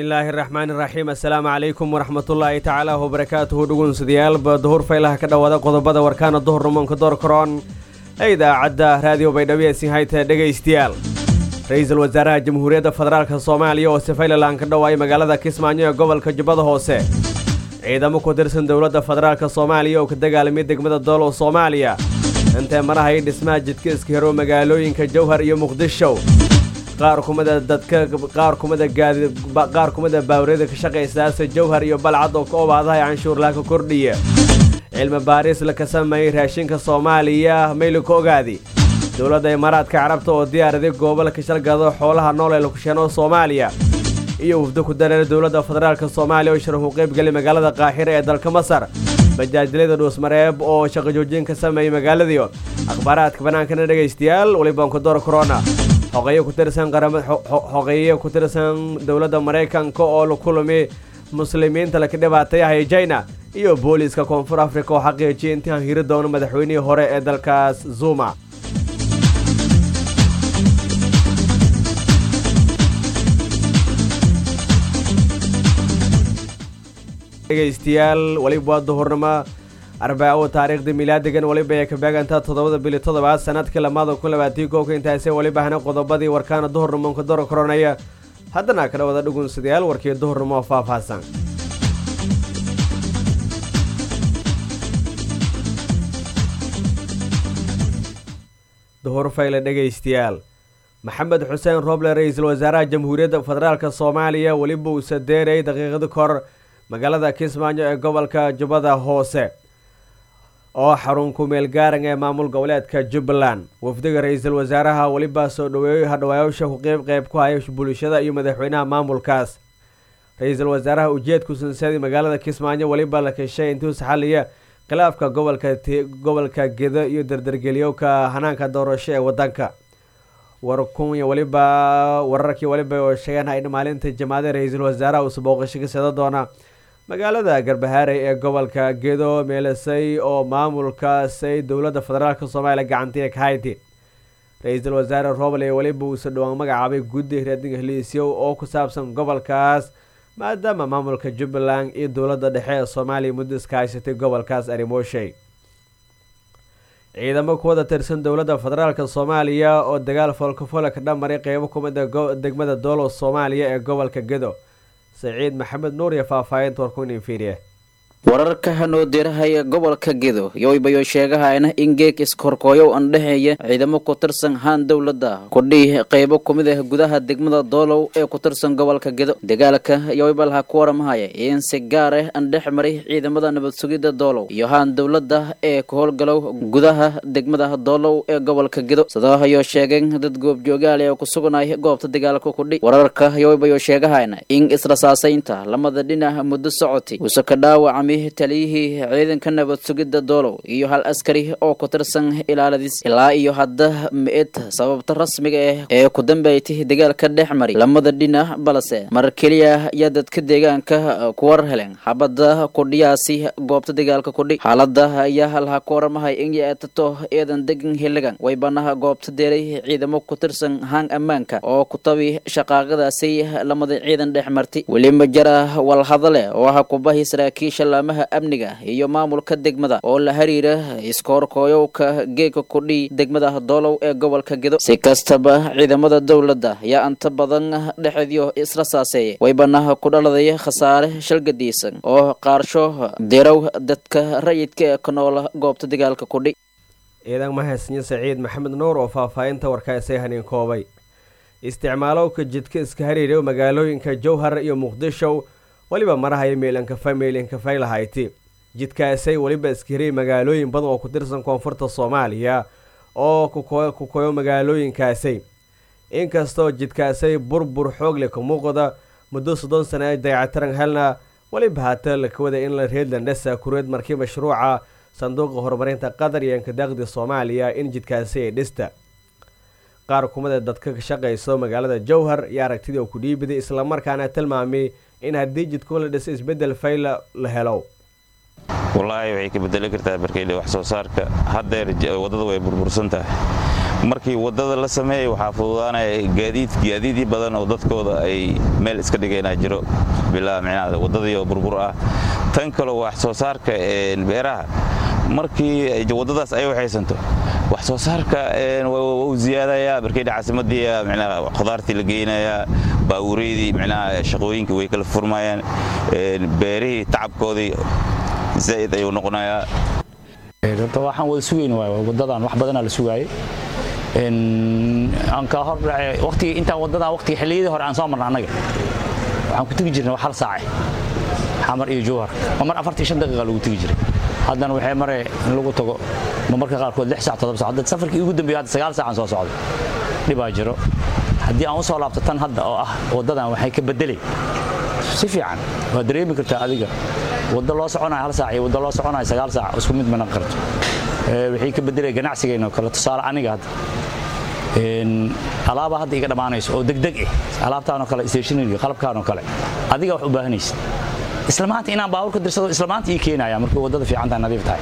bismillaahi raxmaani raxiim assalaamu calaykum waraxmatullaahi tacaala wabarakaatuhu dhugunsadayaalba duhur faylaha ka dhowaada qodobada warkaana duhur rumoonka door karoon ee idaacadda raadiyo baydhabo sin hayta dhegaystayaal ra-iisul wasaaraha jamhuuriyadda federaalka soomaaliya oo sefaylalan ka dhowaayay magaalada kismaayo ee gobolka jubbada hoose ciidamo ku tirsan dowladda federaalka soomaaliya oo ka dagaalamay degmada doolow soomaaliya intee marahay dhismaha jidka iska hero magaalooyinka jowhar iyo muqdisho qaar kumida dadka qaar kumida gaadi qaar kumida baawriyada ka shaqaysaasa jowhar iyo balcad oo ka obaadahay canshuurlaa ka kordhiya cilmi baaris la ka sameeyey raashinka soomaaliya mayli ka ogaadi dowladda imaaraadka carabta oo diyaaraday goobo la kashalgado xoolaha nool ee lakusheeno soomaaliya iyo wufdo ku dareera dowladda federaalka soomaaliya oo sharaxu qaybgelay magaalada qaaxira ee dalka masar bajaajilada dhuusmareeb oo shaqo joojin ka sameeyey magaaladiio akhbaaraadka bannaankana dhegaystayaal welibanku door corona xoqeyo ku tirsan qarama xoqeyo ku tirsan dowladda maraykanka oo la kulmi muslimiinta laka dhibaatayahay china iyo booliiska koonfur africa oo xaqiijiyay intaan hiri doono madaxweynihii hore ee dalkaas zuma dhegaystayaal weliba waa duhurnimo arbaaco taariikhda milaadigan weliba ay ka beegantaa toddobada bili toddobaad sanadkii lamaada kun labaatii koobka intaasee weliba hana qodobadii warkaana duhurnimonka dor koronaya haddana ka dhawada dhugunsadayaal warkii duhurnimo oo faahfaahsan duhur fayle dhegaystayaal maxamed xuseen roble ra-iisul wasaaraha jamhuuriyadda federaalka soomaaliya weliba uu sadeerayay daqiiqada kor magaalada kismaayo ee gobolka jubbada hoose oo xarun ku-meel gaaran ee maamul goboleedka jubbaland wafdiga ra-iisul wasaaraha weliba soo dhaweeyey hadhawaayaasha ku qeyb qeyb ku haya bulshada iyo madaxweynaha maamulkaas ra-iisul wasaaraha ujeedku sansadii magaalada kismaayo weliba la keshay intuu saxaliya khilaafka gobolka gobolka gedo iyo dardargeliyowka hanaanka doorasho ee wadanka warkunya weliba wararkii weliba oo sheegeen in maalinta jamaacada ra-iisul wasaaraha uusa booqasho ka sada doona magaalada garbahaarey ee gobolka gedo meelasay oo maamulkaasay dowladda federaalk soomaaliya gacantiya ka hayti ra-iisul wasaare roble weliba uusa dhowaan magacaabay guddi reedinga heliisyow oo ku saabsan gobolkaas maadaama maamulka jubbaland iyo dowladda dhexe ee soomaaliya muddo iska haysatay gobolkaas arimooshay ciidamo kuwada tirsan dowladda federaalk soomaaliya oo dagaal foolkafoole ka dhammaray qeybo kumida degmada doolow soomaaliya ee gobolka gedo saciid maxamed nuur iyo faahfaahinta warkunin fiiriye wararka hanoo dirahaya gobolka gedo yoybayo sheegahayna in geeg iskorkooyow andhexeeya ciidamo ku tirsan haan dowladda kudhii qeybo kumid ah gudaha degmada doolow ee ku tirsan gobolka gedo dagaalka yoybalha ku waramahaya in si gaar ah andhex maray ciidamada nabad sugidda doolow iyo haan dowladda ee ku howlgalow gudaha degmada doolow ee gobolka gedo sidoohayo sheegeen dad goobjoogaal ee ku suganay goobta dagaalka kudhi wararka yoybayo sheegahayna in israsaasaynta lamada dhinac muddo socotay uuse ka dhaawaca taliyihii ciidanka nabad sugidda doolow iyo hal askari oo ku tirsan ilaaladiis ilaa iyo hadda mi-id sababta rasmiga ah ee ku dambeeytay dagaalka dhex mari lamada dhinac balse mar keliya ayaa dadka deegaanka ku war heleen xabadda kudhiyaasi goobta dagaalka kudhi xaalada ayaa halha ku waramahay in yeetato eedan degan hiligan way banaha goobta deeray ciidamo ku tirsan haan ammaanka oo ku tabi shaqaaqadaasi lamada ciidan dhex martay weli ma jara walhadale oo aha kubahi saraakiisha maha amniga iyo maamulka degmada oo la xiriira iskoorkooyowka geega kudhii degmada doolow ee gobolka gedo si kastaba ciidamada dowladda ayaa anta badan dhexedyo isla saaseeya waybanaha ku dhaladay khasaare shalgadiisan oo qaarsho dirow dadka rayidka ee ka noola goobta dagaalka kudhi ciidan mahadsanyo saciid maxamed nuur oo faahfaahinta warkaasay haniin koobay isticmaalowka jidka iska hariira magaalooyinka jowhar iyo muqdisho weliba marahaya meelankafay meelankafay lahayti jidkaasay weliba iskahiriyay magaalooyin badan oo ku tirsan koonfurta soomaaliya oo ku koyo magaalooyinkaasay inkastoo jidkaasay burbur xoogle ka muuqda muddo soddon sana dayactiran helna weliba haata laka wada in la reedlandhesa kureed markii mashruuca sanduuqa horumarinta qatar iyo inkadaaqdi soomaaliya in jidkaasi ay dhista qaar kumida dadka ka shaqayso magaalada jowhar iyo aragtidii oo ku dhiibiday islamarkaana tilmaamay in haddii jidkoo la dhiso isbedel fayla la helo wallaahi waxay ka bedeli kartaa markay wax soo saarka haddeer waddada way burbursan tahay markii waddada la sameeyey waxaa fududaanaya gaadiid gaadiidii badan oo dadkooda ay meel iska dhigayna jiro bilaa micnaha waddadii oo burbur ah tan kaloo wax soo saarka beeraha markii waddadaas ay waxaysanto wax soo saarka wuu ziyaadayaa markayna caasimadii micnaha khudaartii la geynayaa baawureydii micnaha shaqooyinkii way kala furmayaan beerihii tacabkoodii zaa'id ayuu noqonayaa horta waxaan wada sugayn waay waddadan wax badanaa la sugaayay aan ka hor waqtigii intaan waddadan waqtigii xilliyadii hore aan soo marna annaga waxaan ku tegi jirnay wax hal saace xamar iyo jowhar oo mar afartii shan daqiiqa lagu tegi jiray haddana waxay mare in lagu tago marmarka qaarkood lix sac todoba sac hadda safarkii ugu dambeeyay hadda sagaal saacaan soo socday dhibaa jiro haddii aan u soo laabto tan hadda oo ah waddadan waxay ka beddelay si fiican waa dareemi kartaa adiga waddo loo soconayo hal saac iyo waddo loo soconayo sagaal saac isku mid mana qarto wixii ka beddelaya ganacsigeenna oo kale tusaale aniga hadda alaaba hadda iga dhammaanayso oo degdeg ah alaabtaanoo kale stationary qalabkaanoo kale adiga wax u baahanaysid isla maanta inaan baabuur ka dirsado isla maanta ii keenaya markii waddada fiicantaa nadiif tahay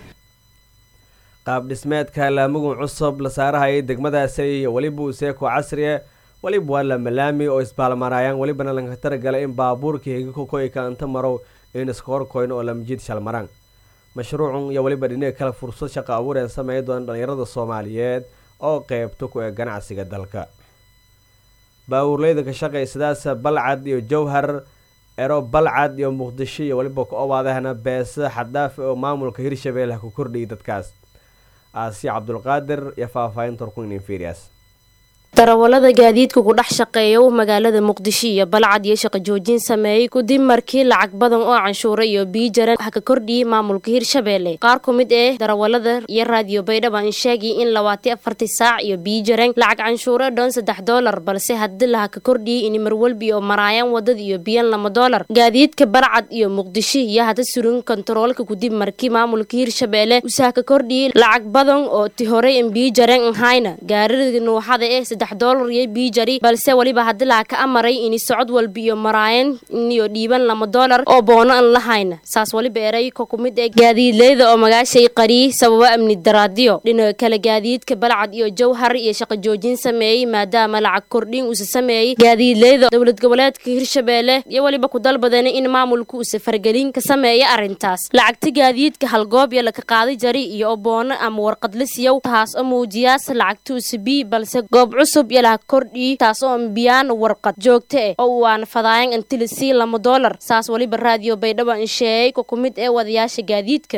qaab dhismeedka laamugun cusub la saarahayay degmadaasi iyo weliba useeko casriye weliba waa lamalaami oo isbaalmaraayaan welibana laga talagalay in baabuurkii higikokoyka anta marow in iska horkoyn oo lamjiid shalmaraan mashruucun iyo weliba dhinaga kale fursad shaqo abuureen sameey doona dhallinyarada soomaaliyeed oo qeybta ku ee ganacsiga dalka baawurleyda ka shaqaysadaas balcad iyo jowhar ero balcad iyo muqdisho iyo weliba ku obaadahna beesa xaddaafi oo maamulka hirshabeelle ku kordhiyay dadkaas aasiya cabdulqaadir iyo faahfaahinta horkunin inferias darawalada gaadiidka ku dhex shaqeeya magaalada muqdisho iyo balcad iyo shaqo joojin sameeyey kadib markii lacag badan oo canshuura iyo biijaran wax ka kordhiyey maamulka hirshabeelle qaar ku mid ee darawalada iyo raadiyo baydhaba in sheegay in labaati afartii saac iyo biijaran lacag canshuure dhoon saddex doolar balse haddii laha ka kordhiyey in marwalbi oo maraayaan wadada iyo biyan lama doolar gaadiidka balcad iyo muqdisho iyo hada surin kontaroolka kadib markii maamulka hirshabeelle usaha ka kordhiyey lacag badan oo ti horey in biijaran ahayna gaarida nuuxada ee dolar iyo biijari balse weliba haddii laha ka amaray ini socod walba iyo maraayan iyo dhiiban lama doolar oo boono an lahayna saas weliba erayka ku mid ee gaadiidleyda oo magaashay qariyey sababo amni daraadiyo dhinaca kale gaadiidka balcad iyo jowhar iyo shaqo joojin sameeyey maadaama lacag kordhin usa sameeyey gaadiidleyda dowlad goboleedka hirshabeelle iyo weliba ku dalbadeen in maamulka usa fargelin ka sameeya arrintaas lacagta gaadiidka halgoob iyo laka qaaday jari iyo boono ama warqadla siyow taas oo muujiyaas lacagta usa bi balse goob cusub iyo laha kordhii taas oo ambiyaan warqad joogto ah oo waana fadaayan intilisii lama doolar saas weliba raadiyo baydhabo in sheegay ku ku mid ee wadayaasha gaadiidka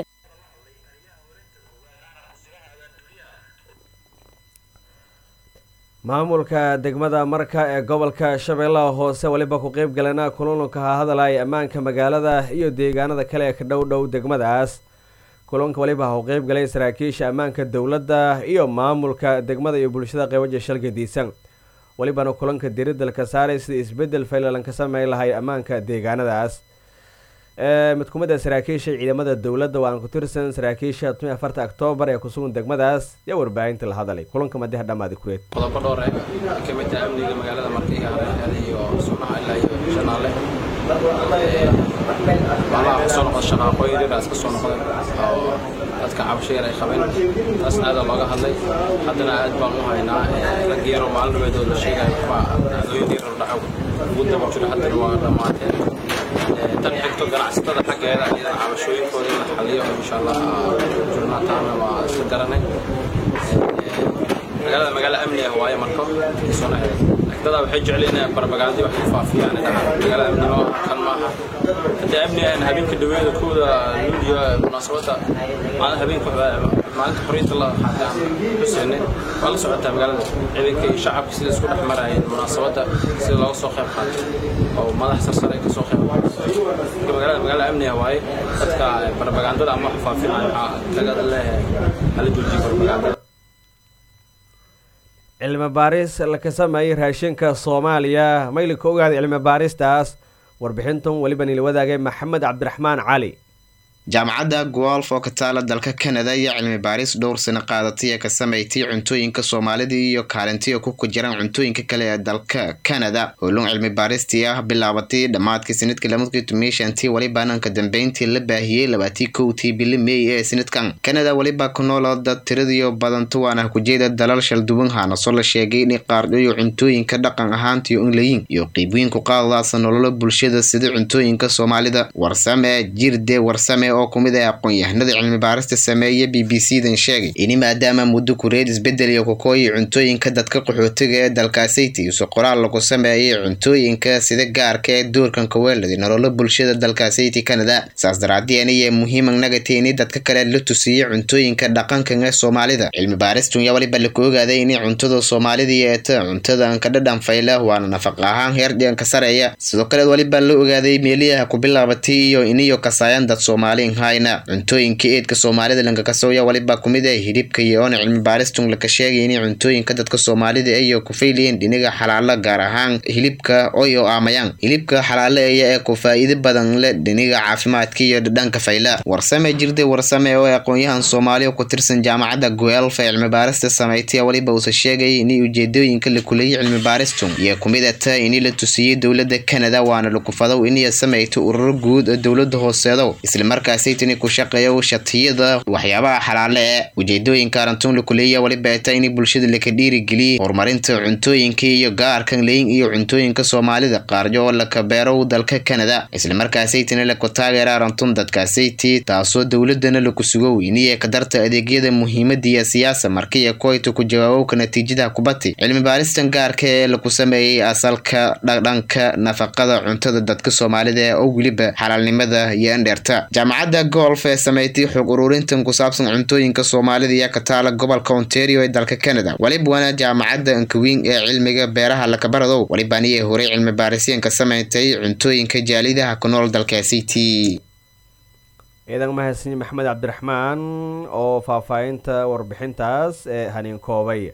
maamulka degmada marka ee gobolka shabeellaha hoose weliba ku qeyb galana kulanka hadalaya ammaanka magaalada iyo deegaanada kale ee ka dhow dhow degmadaas kulanka weliba ha u qeyb galay saraakiisha ammaanka dowladda iyo maamulka degmada iyo bulshada qeybaja shalka diisan welibana kulanka diridalka saaray sida isbedel faylalan ka sameyn lahay ammaanka deegaanadaas mid ku mid a saraakiisha ciidamada dowladda waan ku tirsan saraakiisha tumi afarta oktoobar ee kusugan degmadaas iyo warbaahinta la hadalay kulanka madiha dhammaadi kureed qodobo dhowr eh ka mid tahay amniga magaalada markiga hareerada iyo sunaha ilaa iyo shanaale malaha kasoo noqda shaqaaqooyin yaraas kasoo noqdeen oo dadka cabasho yar ay qabeen taasna aada looga hadlay haddana aad baan u haynaa rag yaro maalin dhabeedood la sheegayo baa dhacdooyin yar dhaco ugu daba jiro haddana waa dhammaateen tan xigto ganacsatada xaggeeda iyadana cabashooyinkooda in la xaliyo insha allah jirnaa taana waa isla garanay magaalada magaalo amni ah waaye marko isuna dadaa waxay jecleen inay barbagaandi wax ku faafiyaan magaalada amnimo kan maaha haddii amni aan habeenka dhaweeda kooda luuliyo munaasabadda maalin habeenka maalinta xorriyadda la qaatay aan xuseenne waa la socotaa magaalada ciidanka iyo shacabka sida isku dhex marayeen munaasabadda sida looga soo qayb qaatay oo madax sarsare ka soo qayb qaatay magaalada magaalo amni ah waaye dadka barbagaandada ama wax faafinayo waxaa laga leeyahay hala joojiyo barbagaandada cilmi baaris laka sameeyay raashinka soomaaliya mayli ka ogaaday cilmi baaristaas warbixintan weliba nila wadaagay maxamed cabdiraxmaan cali jaamacadda gualf oo ka taala dalka kanada iyo cilmi baaris dhowr sano qaadatay ee ka sameeytay cuntooyinka soomaalida iyo kaalintiya ku kujiraan cuntooyinka kale ee dalka kanada howlun cilmi baaristii ah bilaabatay dhammaadkii sanadkii lamadkii tumishantii welibaana ka dambeyntii la baahiyey labaatii kowtii bili mey ee sanadkan kanada weliba ku nool dad tiradiyo badanto waana kujeeda dalal shalduwan haanaso la sheegay inay qaardhayo cuntooyinka dhaqan ahaantiyo inlayin iyo qiibooyinku qaadadaasa nololo bulshada sida cuntooyinka soomaalida warsame jirde warsame oo kumid ah aqoon-yahanada cilmi baarista sameeya b b c dan sheegay ini maadaama muddo kureed isbedel iyo kukooyi cuntooyinka dadka qaxootiga ee dalkaasayty use qoraal lagu sameeyay cuntooyinka sida gaarka ee doorkan kaweeladi nololo bulshada dalkaasayty canada saas daraadeena iyo muhiiman nagati ini dadka kale la tusiiyey cuntooyinka dhaqankan ee soomaalida cilmi baaristun yaa waliba laku ogaaday inay cuntada soomaalida yeeta cuntadan ka dhadhan fayla waana nafaq ahaan heer dhiganka sareeya sidoo kale waliba la ogaaday meeliyaha ku bilaabatay iyo iniyo kasaayan dad soomaaliin hayna cuntooyinka eedka soomaalida lankakasooya waliba kumid ah hidhibka iyo oona cilmi baaristun laka sheegay inay cuntooyinka dadka soomaalida ayo ku fayliyeen dhiniga xalaalo gaar ahaan hilibka oyo aamayaan hilibka xalaalo aya ee ku faa'iido badan leh dhiniga caafimaadka iyo dhadhanka fayla warsame jirde warsame oo aqoon-yahan soomaaliya ku tirsan jaamacadda guelf ee cilmi baarista sameeytay waliba uuse sheegay inay ujeedooyinka la kuleeyay cilmi baaristun iyo kumid ata inii la tusiyey dowladda canada waana lakufadow inay sameeyto ururo guud oo dowlada hooseedo islamarkaasaytini ku shaqeeyo shatiyada waxyaabaha xalaale ee ujeedooyinka arintun lakuleeya waliba ata inay bulshada laka dhiirigeliyey horumarinta cuntooyinka iyo gaarkan leyin iyo cuntooyinka soomaalida qaaryo oo laka beerow dalka canada islamarkaasaytina laku taageera arintun dadkaasayti taasoo dowladana laku sugow iniya ka darta adeegyada muhiimadiya siyaasa markiiya koyta ku jawaabowka natiijada kubati cilmi baaristan gaarka ee laku sameeyey asalka dhadhanka nafaqada cuntada dadka soomaalida oo weliba xalaalnimada iyo andheerta jaamacadda golf ee sameeytay xog ururintan ku saabsan cuntooyinka soomaalida iyo ka taala gobolka ontario ee dalka canada walibawana jaamacadda ankawiin ee cilmiga beeraha lakabaradow walibaniya horey cilmi baarisyanka sameeytay cuntooyinka jaalidaha ku nool dalkaasiti ciidan mahadsan maxamed cabdiraxmaan oo faahfaahinta warbixintaas ee haniin koobay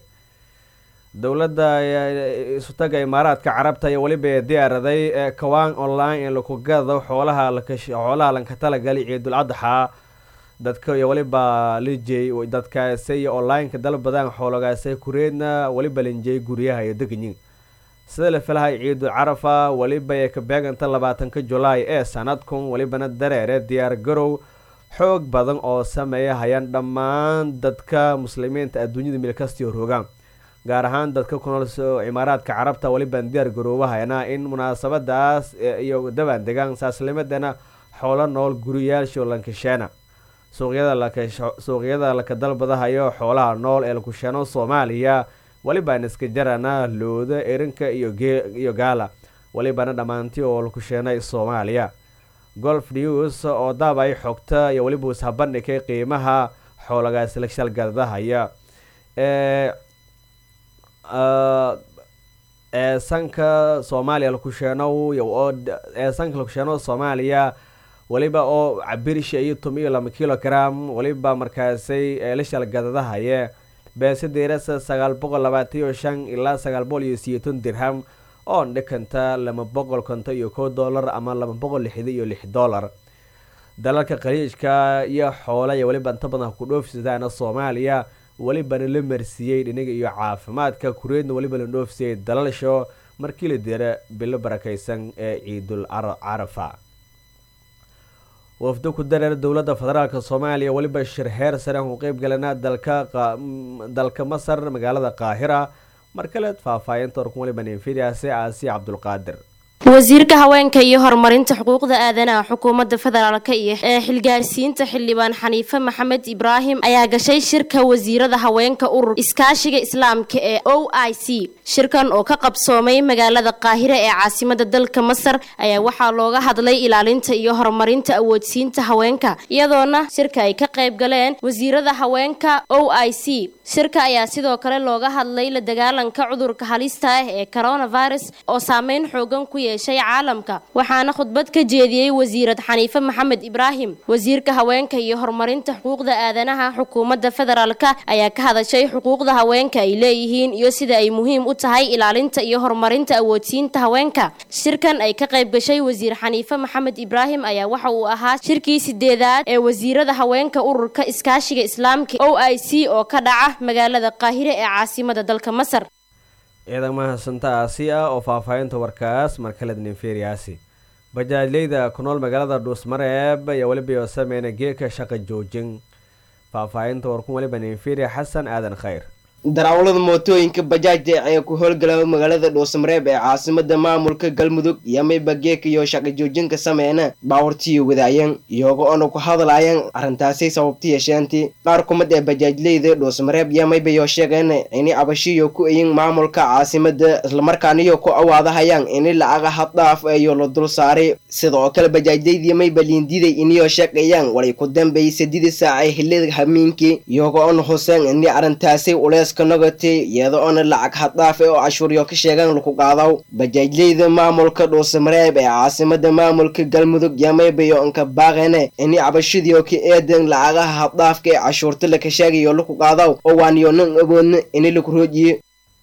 dowladda isutaga imaaraadka carabta iyo weliba ee diyaaraday ee kawaan online ee laku gado xoolaha xoolaha lanka talagali ciidul adxa dadka iyo weliba lijey dadkaasi iyo online-ka dalbadaan xoolagaasay kureedna weliba linjey guryaha iyo deganyin sida la filahay ciidul carafa weliba ee ka beeganta labaatanka julaay ee sanadkun welibana dareere diyaar garow xoog badan oo sameeya hayaan dhammaan dadka muslimiinta adduunyada milkastiyo rogaan gaar ahaan dadka ku nool cimaaraadka carabta weliban diyaar garoobahayna in munaasabadaas iyo dabaan degaan saaslimadana xoolo nool guriyaasho lankasheena suuqyada laka dalbadahayo xoolaha nool ee lakusheeno soomaaliya welibaan iska jarana looda erinka iyo gaala welibana dhammaanti oo lakusheenay soomaaliya golf news oo daabay xogta iyo weliba ishabandhigay qiimaha xoolagaas la shalgadahaya ee ee sanka soomaaliya lakusheenow ee sanka lakusheeno soomaaliya weliba oo cabirsha iyo tom iyo laba kilogram weliba markaasay ee la shalgadadahaye beese deerasa sagaal boqol labaatan iyo shan ilaa sagaal boqol iyo siyeeton dirham oo dhikanta laba boqol konton iyo kow dollar ama laba boqol lixda iyo lix dollar dalalka khaliijka iyo xoola iyo weliba inta badan ku dhoofsadaana soomaaliya welibana la marsiiyey dhiniga iyo caafimaadka kureedna weliba la dhoofsiyey dalalsho markii la dira bilo barakeysan ee ciidul carafa wafdo ku dareer dowladda federaalk soomaaliya weliba shir heer sare aan ku qeyb galana dalka dalka masar magaalada qaahira mar kale faahfaahinta orkun weliba ninfidiase aasiya cabdulqaadir wasiirka haweenka iyo horumarinta xuquuqda aadanaha xukuumadda federaalk iyo ee xilgaarsiinta xildhibaan xaniife maxamed ibraahim ayaa gashay shirka wasiirada haweenka urur iskaashiga islaamka ee o i c shirkan oo ka qabsoomay magaalada qaahire ee caasimada dalka masar ayaa waxaa looga hadlay ilaalinta iyo horumarinta awoodsiinta haweenka iyadoona shirka ay ka qayb galeen wasiirada haweenka o i c shirka ayaa sidoo kale looga hadlay la dagaalanka cudurka halista ah ee coronavirus oo saameyn xoogan ku yeeshay caalamka waxaana khudbad ka jeediyey wasiirad xaniife maxamed ibraahim wasiirka haweenka iyo horumarinta xuquuqda aadanaha xukuumadda federaalka ayaa ka hadashay xuquuqda haweenka ay leeyihiin iyo sida ay muhiim u tahay ilaalinta iyo horumarinta awoodsiinta haweenka shirkan ay ka qayb gashay wasiir xaniife maxamed ibraahim ayaa waxa uu ahaa shirkii sideedaad ee wasiirada haweenka ururka iskaashiga islaamka o i c oo ka dhaca magaalada qaahire ee caasimada dalka masar ciidan mahadsantaasi ah oo faahfaahinta warkaas markaledninferiyaasi bajaajleyda ku nool magaalada dhuusmareeb ayaa weliba sameyna geeka shaqa joojin faahfaahinta warkun weliba ninferiya xasan aadan khayr darawalada mootooyinka bajaajda ee ku howlgala magaalada dhuusamareeb ee caasimada maamulka galmudug iyo mayba geeka iyo shaqa joojinka sameyna baawartiyo wadaayeen iyago oona ku hadlaayeen arrintaasi sababta yeesheentii qaar kumid ee bajaajleyda dhuusamareeb iyo maybayo sheegeen inay abashiyo ku eyin maamulka caasimada islamarkaaniyo ku awaadahayaan ini lacaga haddhaaf iyo la dul saaray sidoo kale bajaajleydii mayba liindiday iniyo sheegayaan walay ku dambeeyay sadidii saac ee xilida hamiinkii iyago oona huseen ini arrintaasi ulees nagati iyada oona lacag haddhaaf oo cashuuryo ka sheegaan laku qaadaw bajaajleyda maamulka dhuusamareeb ee caasimada maamulka galmudug yamaybayo inka baaqene ini cabashidiio ka eedan lacagaha haddhaafka ee cashuurta laka sheegayo laku qaadaw oo waaniyo nin awoodna ini laku roojiye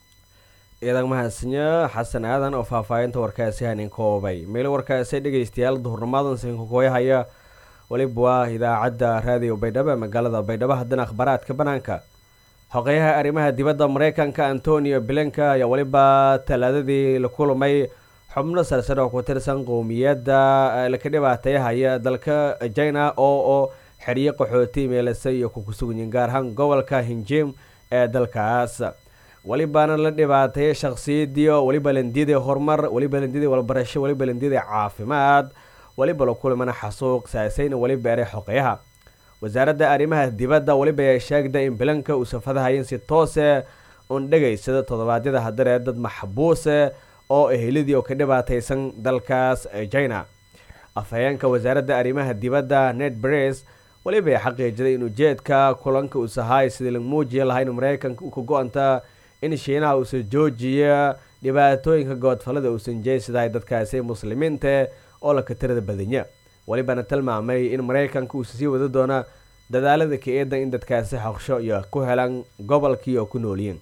ciidan mahadsanyo xasan aadan oo faahfaahinta warkaasi hanin koobay meel warkaasi dhegeystayaal duhurnimadan sinkakooyahaya weliba waa idaacadda raadiyo baydhabo ee magaalada baydhabo haddana akhbaaraadka banaanka xogeyaha arrimaha dibadda mareykanka antonio blinka ayaa weliba talaadadii la kulmay xubno sarsare oo ku tirsan qowmiyadda laka dhibaateeyahaya dalka china oo oo xeriyo qaxooti meelasa iyo kukusuganyiin gaar ahaan gobolka hinjim ee dalkaas welibana la dhibaateeyay shakhsiyadiio weliba landiyadii horumar weliba landiyadii walbarasho weliba landiyadii caafimaad weliba la kulmana xasuuq saasayna weliba eray xoqeyaha wasaaradda arrimaha dibadda weliba ay sheegda in bilanka uu safadahayen si toose un dhegaysada toddobaadyada hadaree dad maxbuuse oo eheladii oo ka dhibaateysan dalkaas china afhayeenka wasaaradda arrimaha dibadda ned bres weliba ay xaqiijiday in ujeedka kulanka uu sahaay sidii la muujiya lahaa in mareykanka u ka go-anta in shiinaha uusan joojiya dhibaatooyinka goodfallada uusan jeysadahay dadkaasi muslimiinta oo laka tirada badanya welibana tilmaamay in mareykanka uusa sii wada doona dadaalada ka eedan in dadkaasi xoqsho iyo ku helaan gobolkii oo ku noolyiin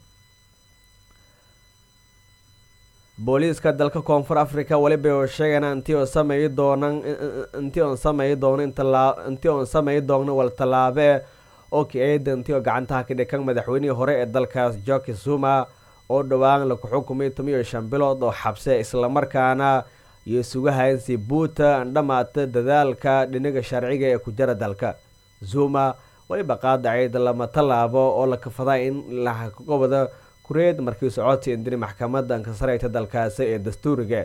booliiska dalka koonfur africa weliba oo sheegana intii oo sameyi doonan intii oon sameyi doono intii oon sameyi doogno wal tallaabee oo ka eeda intii oo gacantaha ka dhikan madaxweynihii hore ee dalkaas joki zuma oo dhowaan laku xukumay tomiyo shan bilood oo xabse islamarkaana iyo sugahayn si buuta andhamaata dadaalka dhinaga sharciga ee ku jira dalka zuma weliba qaadacayd lama tallaabo oo la kafadaa in laqobada kureed markii socodsi indiri maxkamadda ankasareyta dalkaasi ee dastuuriga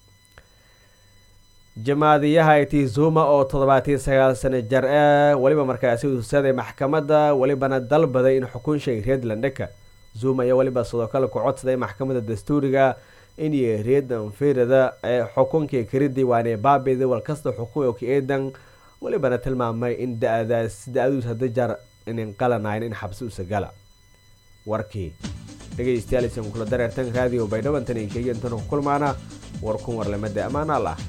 jamaadiyaha iti zuma oo toddobaatiyo sagaal sano jar e weliba markaasi usaday maxkamadda welibana dalbaday in xukun shay reedlandheka zuma iyo weliba sidoo kale ku codsaday maxkamadda dastuuriga in iyo reedan firada ee xukunkii karidii waanee baabida walkasta xukun oo ka eedan welibana tilmaamay in da-daas da-aduus hada jar inin qalanayn in xabsi usagala warkii dhegeystayaal isan kula dareertan raadiyo baydhabantan inkeyantana ku kulmaana warkun warlamada ammaanaal ah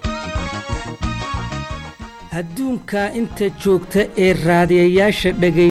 adduunka inta joogta ee raadiyayaasha dhegay